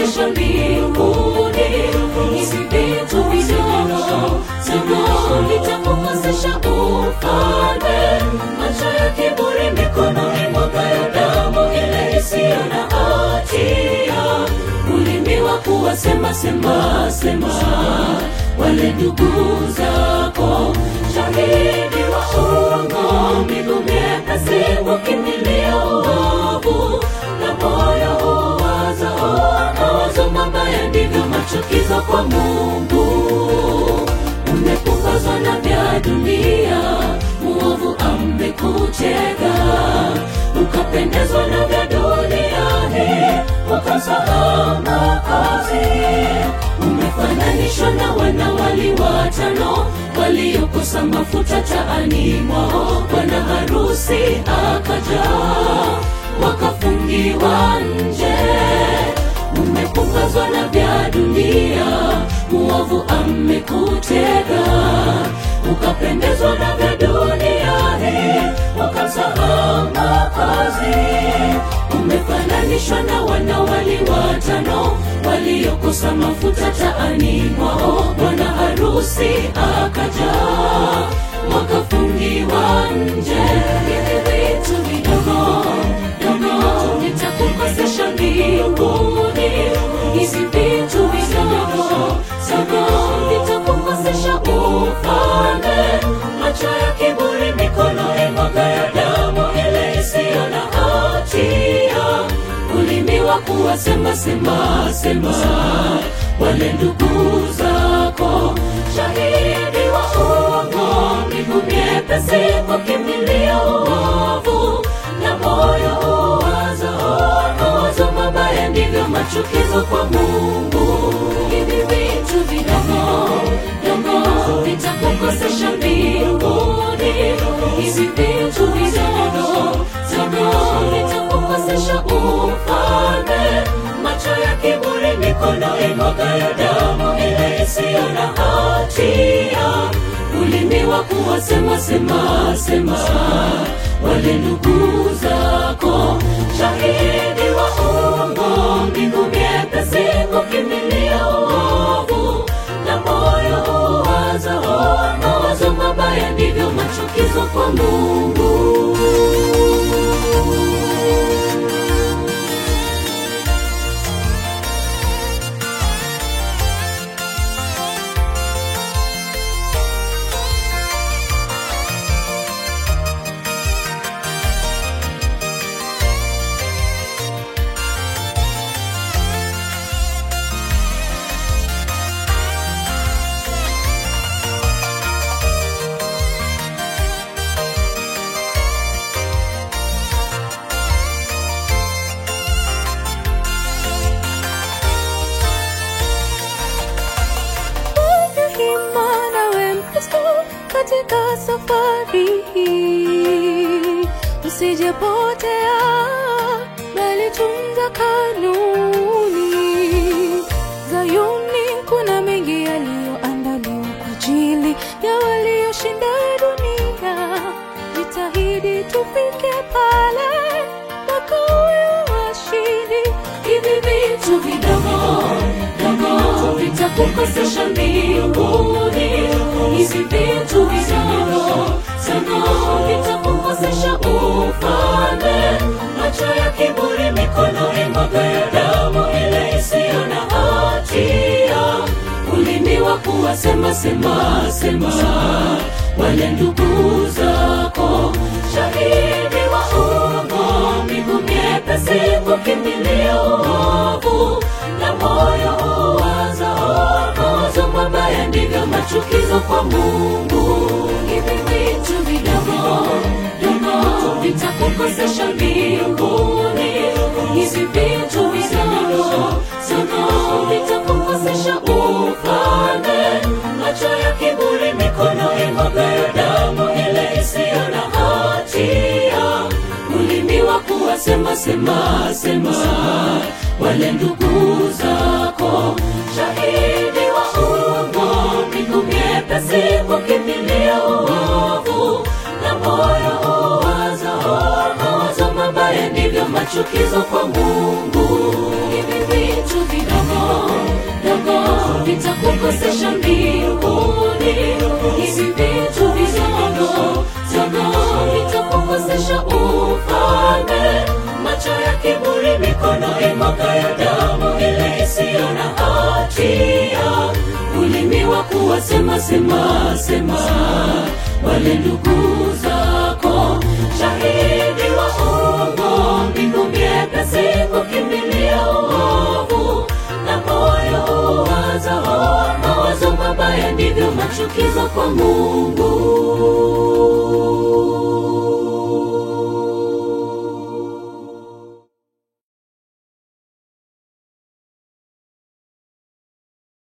kukosesha mbinguni. Hizi vitu vidogo sana vitakukosesha ufalme. Macho ya kiburi, mikono imwagayo damu ile isiyo na hatia, ulimi wa kuwasema sema sema wale ndugu zako, shahidi wa uongo, miguu myepesi kukimbilia uovu, na moyo huwaza mawazo mabaya, ndivyo machukizo kwa Mungu. Umepunguzwa na vya dunia, muovu amekutega, ukapendezwa na vya dunia hii, ukasahau Mwokozi. Umefananishwa na wanawali watano waliokosa mafuta taani mwao, bwana harusi akaja, wakafungiwa nje. Umepunguzwa na vya dunia, muovu amekutega, ukapendezwa na vya dunia hii, ukasahau Mwokozi. Umefananishwa na wanawali watano waliokosa mafuta taani mwao, bwana harusi akaja, wakafungiwa nje. Hivi vitu vidogo dogo vitakukosesha mbinguni. Hizi vitu vidogo dogo vitakukosesha ufalme. Macho ya kiburi, mikono imwagayo damu ile isiyo na hatia, ulimi wa kuwasema sema sema wale ndugu zako, shahidi wa uongo, miguu myepesi kukimbilia uovu, na moyo huwaza mawazo mabaya, ndivyo machukizo kwa Mungu. Hivi vitu vidogo dogo vitakukosesha mbinguni. Hizi vitu vidogo dogo vitakukosesha ufalme. Macho ya kiburi, mikono imwagayo damu ile isiyo na hatia, ulimi wa kuwasema sema sema wale ndugu zako, shahidi wa uongo, miguu myepesi kukimbilia uovu, na moyo huwaza mawazo mabaya, ndivyo machukizo kwa Mungu. Fanya hima nawe Mkristo katika safari hii, usijepotea bali tunza kanuni. Zayuni kuna mengi yaliyoandaliwa kwa ajili ya walioshinda dunia. Jitahidi tufike pale wakawe washindi. Hivi vitu vidogo dogo vitakukosesha mbinguni. Hizi vitu vidogo dogo vitakukosesha ufalme. Macho ya kiburi, mikono imwagayo damu ile isiyo na hatia, ulimi wa kuwasema sema sema wale ndugu zako, shahidi wa uongo, miguu myepesi kukimbilia uovu, na moyo huwaza mawazo mabaya, ndivyo machukizo kwa Mungu. Hivi vitu vidogo dogo vitakukosesha mbinguni. Hizi vitu vidogo dogo vitakukosesha ufalme. Macho ya kiburi, mikono imwagayo damu ile isiyo na hatia, ulimi wa kuwasema sema sema wale ndugu zako, shahidi wa uongo, miguu myepesi kukimbilia uovu, na moyo huwaza mawazo mabaya, ndivyo machukizo kwa Mungu. Hivi vitu vidogo wasema sema sema wale ndugu zako shahidi wa uongo mbingu myepesi kukimbilia uovu na moyo uwazao mawazo mabaya ndivyo machukizo kwa mungu